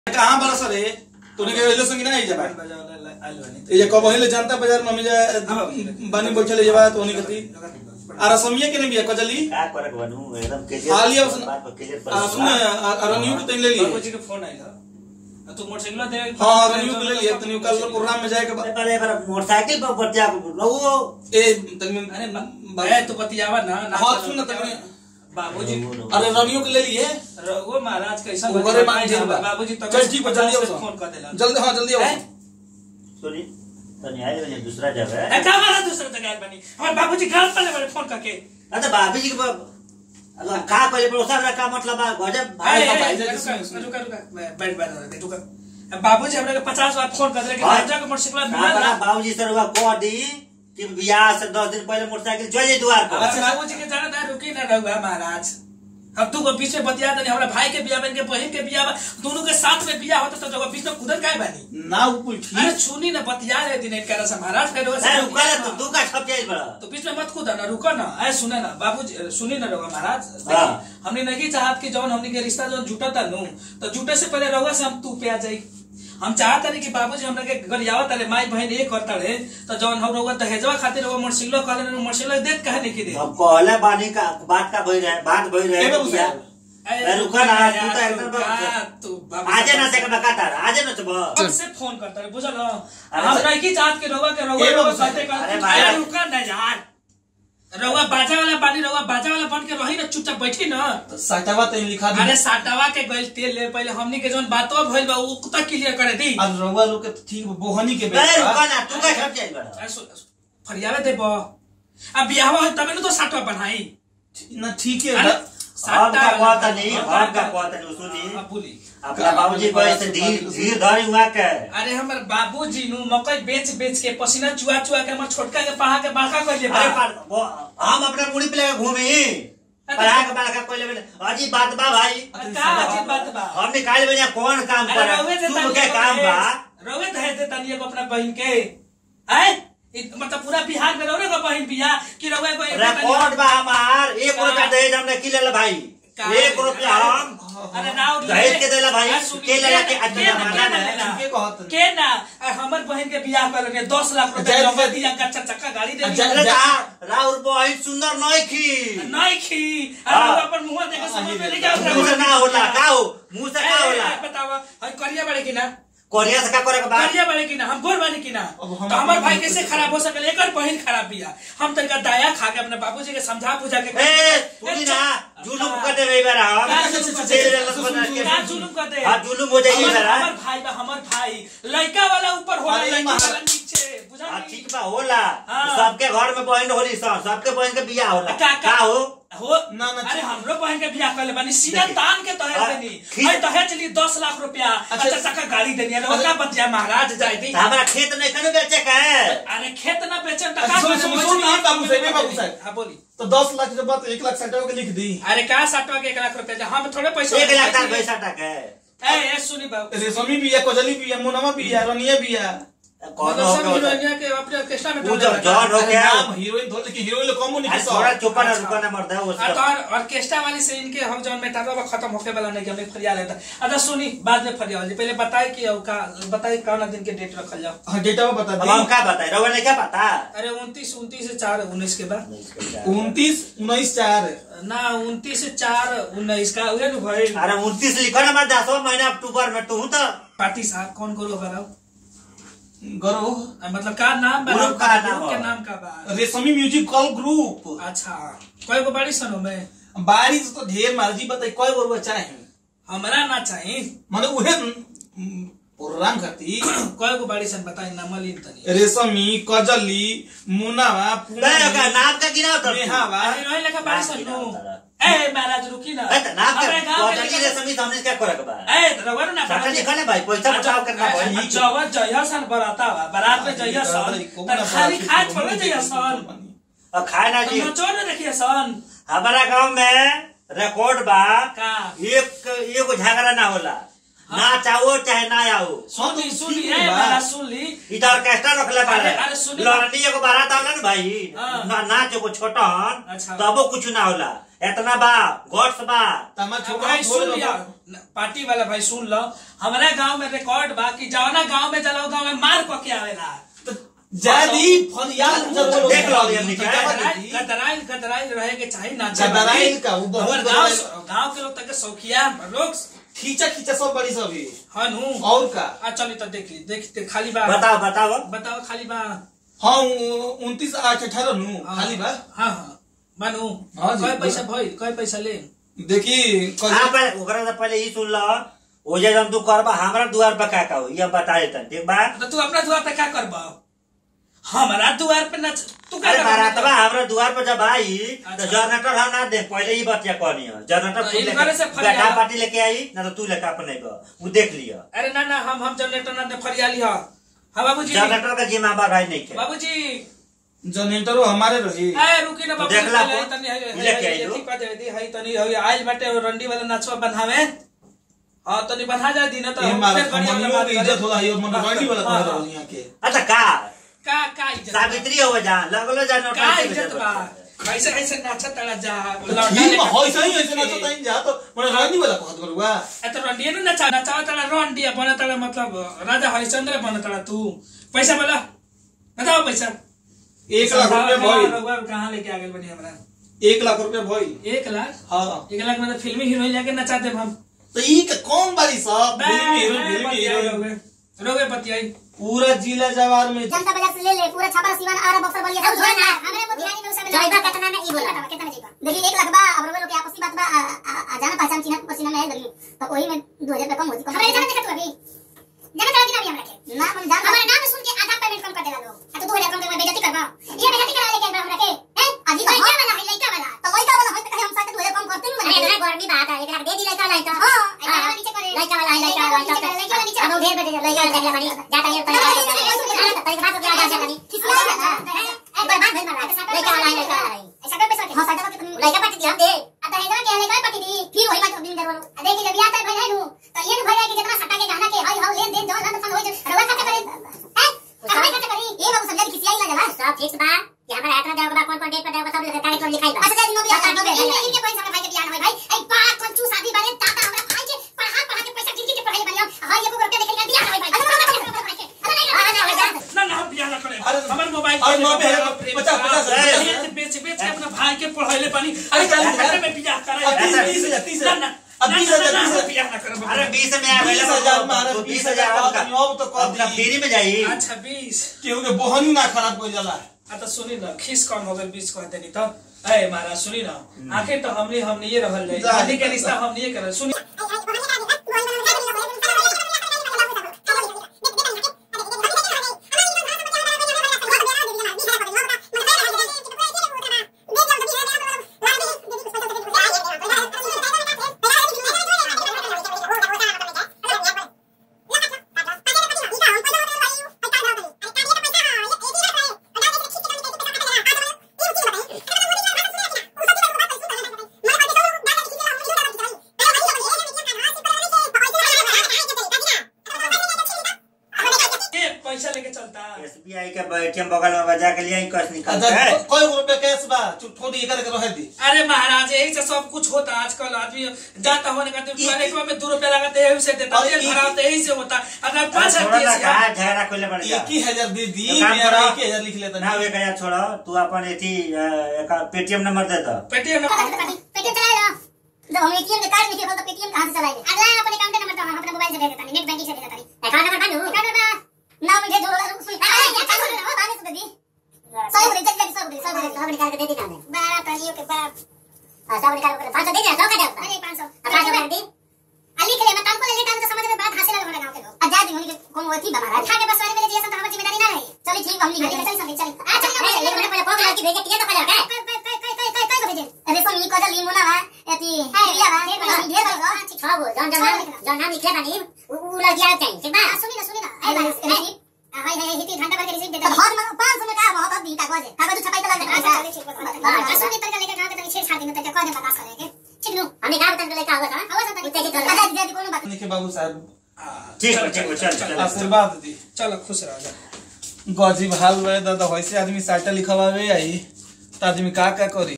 कहाँ बड़ा सर है तूने के वेलो संगी ना आई जबा ये जे कब hele जनता बाजार में जा बानी बैठले जबा तो उन्हीं कती आ रसमिया के ने बिया कजली का करक बनू एकदम के हालिया उस- बात पर केजर पर आ सुन रनियू को तेल ले लिए बाबूजी के फोन आइल ह तू मोटरसाइकिल दे हां रनियू को ले लिए तनी कल प्रोग्राम में जाए के बाद पहले बार मोटरसाइकिल पर बच्चा रहो ए तनी अरे बा तू बतियावा ना ना हाँ, सुन ना तनी। बाबूजी अरे रनियू को ले लिए रघु महाराज कैसा वो घरे मान जेल बा बाबूजी तक चल ठीक बा जल्दी आओ फोन कर देला जल्दी हां जल्दी आओ हैं? सुनी तनी आए बने दूसरा जगह ए का वाला दूसरा जगह बनी हमारे बाबूजी घर पर ले फोन करके अरे भाभी जी के ब- अगर का करे पर उसका का मतलब बा गजब भाई ए, का ए, भाई रुका, जैसे रुका, सुन, सुन। रुका, रुका, बैठ बैठ बैठ रुका अब बाबूजी हमरा के 50 बार फोन कर दे कि हाँ। राजा के मोटरसाइकिल मिला हमारा ना बाबूजी सर हुआ कह दी कि बियाह से दस दिन पहले मोटरसाइकिल चले द्वार पर अच्छा बाबूजी के जाना था रुकी ना रहुआ महाराज अब तू को बीच में बतिया दे हमरा भाई के बियाह बन के बहन के बियाह बा, दोनों के साथ में बियाह होता तो जगह बीच में कुदर काय बानी ना वो कुल अरे ठीक सुनी ना बतिया रहे दिन एक से महाराज फिर नहीं रुका ना तो दू का छप जाए बड़ा तो बीच में मत कूदा ना रुको ना अरे सुने ना बाबूजी सुनी ना रहुआ महाराज हाँ। देखी, हमने नहीं चाहत कि जौन हमने के रिश्ता जौन जुटा था नू तो जुटे से पहले रहुआ से हम तू पे आ जाई हम चाहता नहीं कि बाबूजी हमरा के गरियावा तारे माई बहन एक करता रहे तो जौन हम रहुआ दहेजवा खातिर रहुआ मोटरसाइकिल कहले मोटरसाइकिल देत कहे नहीं कि दे अब कहले बानी का बात का भई रहे बात भई ए रहे बाबू बियाह। साहब। अरे रुका ना तू तो एकदम रुका, तू बाबू आजे ना साहब। से बका तार आजे ना चबो कब से फोन करता है बुझल हो? अरे हम सर- नहीं की चाहत के रहुआ के रहुआ ए रहुआ बाबू साहब। कहते कहते अरे भाई- अरे रुका ना यार रहुआ बाजा वाला बानी रहुआ बाजा वाला बन के रही ना चुपचाप बैठी ना साटावा तेल लिखा दी अरे साटावा के गइल तेल ले पहले हमनी के जोन बातवा भइल बा उ कुत्ता क्लियर करे दी आज रउआ लोग के ठीक बोहनी के ए बेटा रुका ना तू का छप जाए बड़ा अरे सु- फरियावे दे बो अब बियाह हो तबे न तो साटवा बनाई ना ठीक है अरे बा- हम का वाला कहता नहीं हाँ, हम का हाँ, कहता नहीं सुनी हाँ, बोली अपना बाबूजी कहे से धीर धीर धरी हुआ के अरे हमर बाबूजी नु मकई बेच बेच के पसीना चुआ चुआ के हमर छोटका के पढ़ा के बड़का कर अरे बा पर- वो हम अपने मुड़ी पे लेके घूमी पढ़ा के बालका कोई लेवे अजी बात बा भाई का अजीब बात बा हम निकाल बजा कौन काम अरे करे रउए दे तुम तानी के एगो काम बा दहेज। रउए दहेज दे तानी एगो अपना बहन के आय इ- मतलब पूरा बिहार में रउए को बहन बिया कि रउए को एक रिकॉर्ड बा हमार एक का? रुपया दहेज हमने की लेला भाई का? एक रुपया हम अरे राव दहेज के देला भाई, अरे सुनी, के लेला के के आज के ना, जमाना के ना में, लेला? ठीके कहत। के ना अरे हमर बहन के बियाह कर लेने दस लाख रुपया जय- रउआ दिया का चार चक्का गाड़ी दे जय- दिया अरे रा- राउर बहिन सुंदर नहीं खी नहीं खी हाँ। अरे रउआ पर मुंह देखे समझ में नहीं क्या मुंह से ना होला का हो मुंह से का होला बतावा हम करिया बड़े की ना कोरिया से का करे के बा करिया बड़े की ना हम गोर बने की ना अब हम तो हमार अपने भाई मुंह कैसे से- खराब हो सकल एकर बहन खराब बिया हम तनका दया खा के अपने बाबूजी के समझा बुझा के ए सुनी ना जुलुम कर दे रही बारा हम का जुलुम कर दे? तेरे रस बना के का जुलुम कर दे? हां जुलुम हो जाएगी हमर जरा हमर भाई बा हमर भाई लड़का वाला ऊपर होला अरे लड़की महाराज। वाला नीचे बुझा हाँ, नहीं? ठीक बा होला हाँ। सबके घर में बहन होली सन सबके बहन के बियाह होला का का हो हो ना, ना, अरे ठीक। हमरो बहन के बियाह कर ले बानी सीधा देखिए। तान के तहे हाँ, देनी ठीक। भाई तहे चली दस लाख रुपया अच्छा। अच्छा चक्का गाड़ी देनी अरे अरे- का बतिया महाराज जाए दी तो हमारा खेत नहीं कने बेचे का है अरे खेत ना बेचन तो अच्छा, का सुन- करे? सुन- सुन ना, मछली बाबू साहब, ए में बाबू बेचनी। साहब। हाँ बोली तो दस लाख के बाद एक लाख साटावा के लिख दी अरे का साटवा के एक लाख रुपया दे? हम थोड़े पैसा एक लाख तार पैसा टक है ए ए सुनी बाबू रेशमी बिया कजली बिया मुनवा बिया रनिया बिया कौन मतलब हो सब गया होता? हीरोइनिया के अपने ऑर्केस्ट्रा में वो डाले जब लगा। जॉन हो अरे गया नाम हीरोइन धोल लेकिन हीरोइन लोग कम नहीं अरे किसा थोड़ा चुपा ना अच्छा। रुका ना मरता है हाँ, उसका तो और ऑर्केस्ट्रा वाली से इनके हम जौन में था खत्म होके वाला नहीं कि हमें फरिया लेता अच्छा सुनी बाद में फरिया वाली पहले बताए कि अब का बताए कौन दिन के डेट रखल जाओ हाँ डेटा बता अब हम दी क्या बताए रवा ने क्या पता अरे उनतीस उनतीस से चार उन्नीस के बाद उनतीस उन्नीस चार ना उनतीस से चार उन्नीस का उहे नु भाई अरे उनतीस लिखो ना मैं दसवा महीना अक्टूबर में तू तो पार्टी साहब कौन करो बताओ गरो मतलब का नाम बा ग्रुप का नाम ग्रुप के हो। नाम का बा रेशमी म्यूजिक कॉल ग्रुप अच्छा कोई को बड़ी सनो में बारिश तो ढेर मर्जी बताई कोई गरुआ चाहे हमरा ना चाहिए माने उहे न, प्रोग्राम खाती कोई को बड़ी सन बताई ना मलिन तनी रेशमी कजली मुनावा नहीं होगा नाम का गिना तो नेहावा अरे रोई लगा बड़ी सन नु नाम ए महाराज रुकी ना नाम का हमारे गांव के कौजली लड़का- रे समित हमने क्या करे के बा ए रवर ना साटा लिखा ना भाई पैसा बचाव करना भाई जवा जया सन बराता बा बारात में जया सन त खाली खाए थोड़े जया सन और खाए ना जी नचो न देखिए सन हमारा गांव में रिकॉर्ड बा का एक एगो झगड़ा ना होला ना चाहो चाहे ना आओ सुनी सुनी ठीक ए बा। मेरा सुनली इधर ऑर्केस्ट्रा रखले बारे अरे- अरे सुनी- लड़नी एगो बारात आवला ना भाई हाँ। ना नाच एगो छोटन अच्छा। तबो कुछ ना होला इतना बा गॉड्स बा तमा छोकरा भाई छोड़ सुन दो लिया पार्टी वाला भाई सुन लो हमारा गांव में रिकॉर्ड बा कि जवना गांव में जलाओ गांव में मार को के आवेला जादी फरियाद जब बोलो देख लो अभी हमने क्या है। गदराइल गदराइल गदराइल रहे के चाहिए ना गदराइल का, वो बहुत हमार गांव गदराइल। गांव के लोग तक शौकिया लोग खींचा खींचा सब बड़ी सब ही हनु और का आ चली तो देख ली देख ते खाली बा बताओ बताओ बताओ खाली बा हाँ उनतीस आठ अठारह नु खाली बा हाँ हाँ मानू हाँ जी, कय पैसा बोला। भइल कय पैसा ले देखी हाँ पर ओकरा से पहले ई सुन लो ओ जे जब तू करबा हमरा दुआर पर का का हो ये बता देता ठीक बा तो तू अपना द्वार पे क्या करबा हमारा द्वार पे नच तू क्या अरे करबा? बारातवा हमरा दुआर पर जब आई तो अच्छा। जनरेटर हम ना दे पहले ही बतिया कहनी है जनरेटर तो तू इन करे से लेके फरियाद। बैठा पार्टी लेके आई ना तो तू लेके अपने को वो देख लिया अरे ना ना हम हम जनरेटर ना दे फरियाली हा हाँ बाबूजी जनरेटर का जिम्मेदार है नहीं के बाबूजी जनरेटरो हमारे रही ए रुकी ना तो बाबूजी देखला पहले अपन, तनी है है- लेके है- आई है- लो। ठीक बात है दी है तनी है आइल बाटे वो रंडी वाला नाचवा बन्हावे हां तनी बन्हा जा दी ना तो ये हम मारा फिर बढ़िया वाला मनियो बात की करें। इज्जत होला ये मन रॉयडी वाला हाँ, कह हाँ। रहा यहाँ के अच्छा का का का इज्जत सावित्री हो जा लगलो जा का इज्जत बा कैसे कैसे नाचा तड़ा जा लौटा ठीक लेके- है ऐसा ही ऐसे ना तो तई जा तो मन रॉयडी वाला कहत करुआ ए तो रंडिया ने नचा नचा तड़ा रंडिया बना तड़ा मतलब राजा हरिश्चंद्र बना तड़ा तू पैसा बोला बताओ पैसा एक लाख रुपया भइल रघुआ कहाँ लेके आ गए बनी हमरा एक लाख रुपया भइल एक लाख हाँ एक लाख में तो फिल्मी हीरोइन लेके नचा देब हम तो ई के कौन बारी सब फिल्मी हीरो फिल्मी हीरो रोगे पतियाई पूरा जिला जवार में जनता बाजार से ले ले पूरा छापा सिवान आरा बक्सर बलिया सब जोड़ना है हमरे मोतिहारी में उसे जाइबा कितना में ई बोला कितना में जाइबा देखिए एक लाख बा अब रोवे लोग के आपसी बात बा आ- आ- आ जाना पहचान चिन्ह पसीना में है लगी तो वही में 2000 रुपया कम होती हमरे जाने देखत अभी जाने चला कि ना भी हमरा के ना मन जान हमारे नाम सुन के आधा पेमेंट कम कर देला लोग आ तो 2000 कम करके बेइज्जती करबा ये बेइज्जती करा लेके हमरा के हैं अजी तो लइका वाला है लइका वाला तो लइका वाला है तो हम साथ 2000 कम करते हैं अरे ना गर्मी बात है एक लाख दे दी लइका लइका हां लइका वाला नीचे करे लइका वाला है लइका वाला लइका वाला नीचे अब ढेर बजे लइका वाला देखला बनी जाता है तो तरीका बात क्या जा जानी एक बार बात भइल मारा लइका वाला है लइका वाला है ऐसा कर पैसा के हां साइड में लइका पार्टी दी हम दे आता है जरा के लइका पार्टी दी फिर वही बात दिन दरवानो देखी जब याद है भाई है नु तो ये भाई है कि जितना सट्टा के गहना के हाय हाउ लेन देन जो लन फन होई रवा खाता करे हैं हमें खाता करी ये बाबू समझा कि आई ना जला सब फिक्स बा कि हमारा एतना देव बा कौन कौन डेट पर देव सब लिखा है लिखाई बा अच्छा दिन भी आता है इनके पैसा में भाई के बियान होई भाई ए बा कंचू शादी बारे दादा हमरा भाई के पढ़ा पढ़ा के पैसा गिन के पढ़ाई बनिया हां ये को रुपया देखे बियान होई भाई ना ना हम बियाह ना करे अरे- हमर मोबाइल अरे नब्बे है, पचास- पचास है। बेच बेच बेच के अपना भाई के पढ़ाइले पानी अरे अरे चालीस हजार। में बियाह करे अब तीस- तीस हजार, तीस हजार। ना ना अब ना, बीस ना, हजार, ना, बीस हम हजार। बियाह ना करब अरे बीस में आ बीस हजार महाराज, तो बीस बीस हजार हजार बाद आपका में अब तो कर अपना दी। फ्री में जाई अच्छा बीस केहू के बोहनी ना खराब हो जाला आ तो सुनी ना खीस कौन हो गल बीस कहते नहीं तो ए महाराज सुनी ना आखिर तो हमने हमने ये रहल जाए जा। शादी के रिश्ता हमने ये करल सुनी ये पैसा लेके चलता एसबीआई के एटीएम बगल में बजा के लिए कैश निकाल अच्छा है कोई रुपया कैश बा चुप थोड़ी एकर के रह दी अरे महाराज यही से सब कुछ होता है आजकल आदमी जाता होने का ये- टॉयलेट में दो रुपया लगाते यही से देता और तेल ये- भरा होता यही से होता अगर पाँच छोड़ो ना हजार कहा झगड़ा खोले पड़ जा एक ही हजार दे दी तो काम मेरा करो। एक ही हजार लिख लेता ना एक हजार छोड़ो तू अपन एथी पेटीएम नंबर दे दो पेटीएम पेटीएम चलाए लो जब हम एटीएम के कार्ड निकले तो पेटीएम कहां से चलाएंगे अगला अपने अकाउंट नंबर तो हम अपने मोबाइल से दे देता नेट बैंकिंग से दे देता अकाउंट नंबर बानू अकाउंट नंबर ना मुझे जो सुई अरे क्या कर रहे हो बाने से दी सौ बोले जल्दी जल्दी सौ बोले सौ बोले सौ निकाल के दे दी कांदे बारह तालियों के बाद हां सौ निकाल के 500 दे दे 100 का दे अरे 500 500 कर दी अली के लिए मैं तानको ले लेता हूं तो समझ में बात हासिल हो गांव के लोग आजाद होने के कौन होती बा महाराज खाके बस वाले मेरे जैसा तो हमारी जिम्मेदारी ना रही चलिए ठीक हम निकल चल चल चल आ चल चल ये मैंने पहले फोन लड़की भेज के किया तो पहले क्या काय काय काय काय काय काय भेजे अरे सो मी कजल लीमो ना बा एती रिया बा ढेर बा छ गो जन जन जन नाम लिखे बानी उ लड़की आ चाहिए ठीक बा सुनी ना सुनी ना ए बा हाय हाय हिती घंटा भर के रिसीव देता बहुत में 500 में का बहुत दी कागज है कागज छपाई तो लग रहा है हां सुनी तक लेके गांव के तनी छेड़ छाड़ दिन तक कह दे बता करे के ठीक नु हमने गांव तक लेके आवत हां आवत तक उते की तो दादा जी कोनो बात के बाबू साहब ठीक है ठीक है चल चल आशीर्वाद दी चलो खुश रहो जा गजीब हाल बे दादा वैसे आदमी साटा लिखवावे आई तो आदमी का का करी